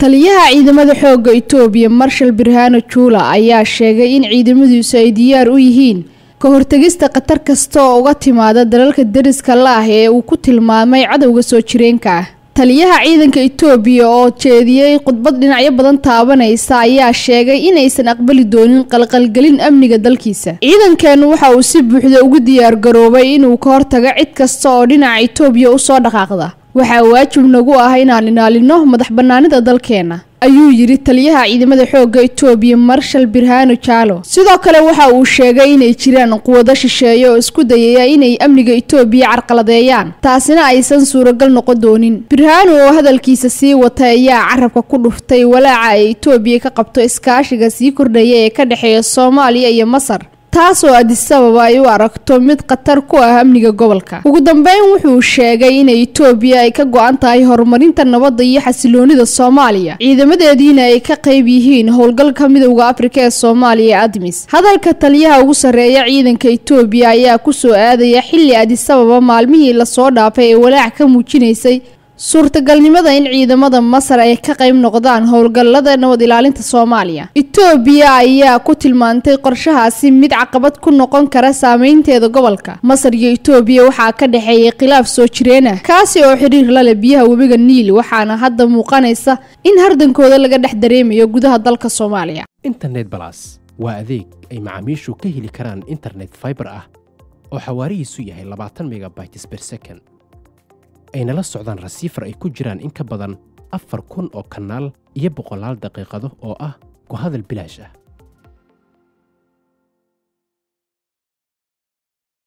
taliyaha ciidamada xoogga itoobiya marshal birhano juula ayaa sheegay in ciidamadiisu ay diyaar u yihiin ka hortegista khatar kasta oo uga timaada dalalka deriska la ah ee uu ku tilmaamay cadowga soo jireenka ah taliyaha ciidanka itoobiya oo jeediyey khudbad dhinacyo badan taabanaysa ayaa sheegay inaysan aqbali doonin qalqalgelin amniga dalkiisa ciidankeenu waxa uu si buuxda ugu diyaar garoobay inuu ka hortago cid kasta oo dhinaca itoobiya usoo dhaqaaqda waxaa waajib nagu ah inaan ilaalino madax bannaanida dalkeena ayuu yidhi taliyaha ciidamada xoogga itoobiya marshal birhano jaalo sidoo kale waxa uu sheegay inay jiraan quwado shisheeye oo isku dayaya inay amniga itoobiya carqaladeeyaan taasina aysan suuragal noqon doonin birhano oo hadalkiisa sii watay ayaa carabka ku dhuftay walaaca ay itoobiya ka qabto iskaashiga sii kordhaya ee ka dhexeeya soomaaliya iyo masar taasoo adisababa ay u aragto mid khatar ku ah amniga gobolka ugu dambeyn wuxuu sheegay inay itoobiya ay ka go-an tahay horumarinta nabadda iyo xasiloonida soomaaliya ciidamadeediina ay ka qayb yihiin howlgalka midowda afrika ee soomaaliya admis hadalka taliyaha ugu sarreeya ciidanka itoobiya ayaa kusoo aadaya xilli adisababa maalmihii lasoo dhaafay ee walaac ka muujinaysay suurtagalnimada in ciidamada masar ay ka qayb noqdaan howlgallada nabad ilaalinta soomaaliya itoobiya ayaa ku tilmaantay qorshahaasi mid caqabad ku noqon kara saameynteeda gobolka masar iyo itoobiya waxaa ka dhexeeyay khilaaf soo jireen ah kaasi oo xiriir la leh biyaha webiga niil waxaana hadda muuqanaysa in hardankooda laga dhex dareemayo gudaha dalka soomaaliya internet balas waa adeeg ay macaamiishu ka heli karaan internet faibar ah oo xawaarihiisu yahay labaatan megabytes ber second ayna la socdaan rasiifar ay ku jiraan in ka badan afar kun oo kanaal iyo boqolaal daqiiqado oo ah ku hadal bilaash ah